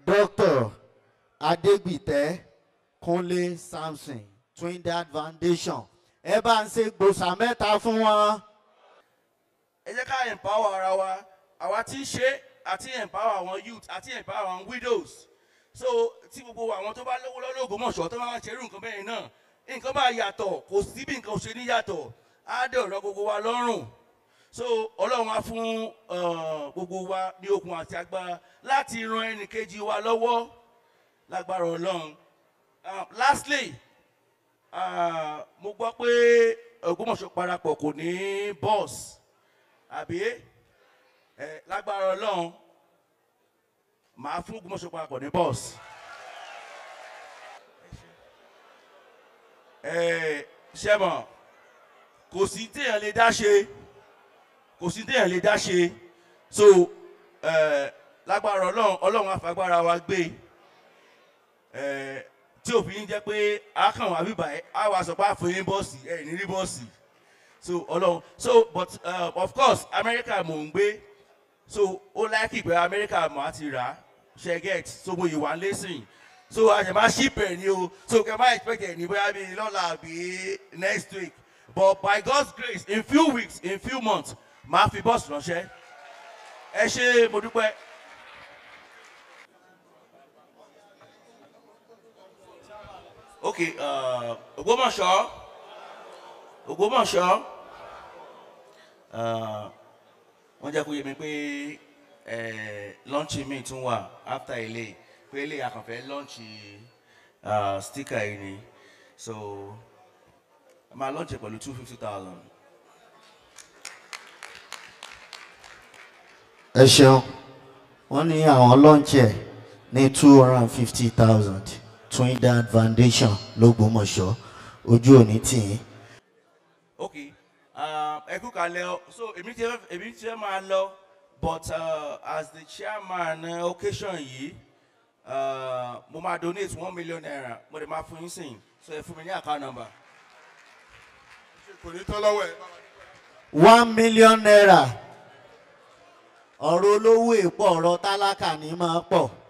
dr adegbite kunle samson twindad foundation ẹ bá ń ṣe gbòòsà mẹ́ta fún wọn. ẹ jẹ́ ká empower ara wa àwa tí ń ṣe àti empower àwọn youth àti empower àwọn widows so tí gbogbo àwọn tó bá lówó lọ́wọ́ ògbómọ̀ṣọ́ tó máa ń ṣerú nǹkan bẹ́ẹ̀ náà nǹkan bá yàtọ̀ kò sí bí nǹkan ṣe ní yàtọ̀ á dẹ̀ ọ̀rọ̀ gbogbo wa lọ́rùn so ọlọ́run á fún uh, gbogbo wa ní okun àti agbára láti ran ẹnì kejì wa lọ́wọ́ lágbára ọlọ́run Uh, lastly uh, mo gbọ́ pé ògbómọ̀ṣọ́ parapọ̀ kò ní bọ́ọ̀sì àbí ẹ lágbára ọlọ́run màá fún ògbómọ̀ṣọ́ parapọ̀ ní bọ́ọ̀sì. ẹ ṣẹ́mọ̀ kò sí téèyàn lè dá ṣe kò sí téèyàn lè dá ṣe so ẹ lágbára ọlọ́run ọlọ́run àfagbára wa gbé ẹ tí òfin jẹ́ pé a kàn wá bíbá ẹ á wá sọ pé àfọyín bọ́ọ̀sì ẹ ní rí bọ́ọ̀sì so ọlọ́run so but uh, of course america mò ń gbé so ó láìkì pé america mò á ti rà á ṣe get so mo yìí wá lẹ́sìn so a ṣe máa ship ẹ̀ ní o so kẹ́ máa expect ẹ̀ ní bóyá bíi lọ́la àbí next week but by god's grace in few weeks in few months màá fi bọ́ọ̀sì ránṣẹ́ ẹ ṣe mo dúpẹ́. ok uh, ògbómọ̀ṣọ́ ògbómọ̀ṣọ́ uh, wọ́n jẹ́ kó yé mi pé lọ́ọ̀nchì mi tún wà after ilé pé ilé àkànfẹ́ lọ́ọ̀nchì uh, sticker yìí ni so a máa lọ́ọ̀nchì pẹ̀lú two fifty thousand. ẹ ṣeun wọn ní àwọn lọ́ǹchì ẹ̀ ní two hundred and fifty thousand twindad foundation lọ́gbọ́mọṣọ́ ojú òní tì í. ok ẹ kú kalẹ̀ ọ so èmi ti fẹ́ èmi ti fẹ́ máa lọ but uh, as the chairman uh, occasion yìí uh, mo máa donate one million naira mo lè máa fún yín sìn so ẹ fún mi ní account number. kò ní tán lọ́wọ́ ẹ̀. one million naira ọ̀rọ̀ olówó èpọ̀ ọ̀rọ̀ tálákà ní máa pọ̀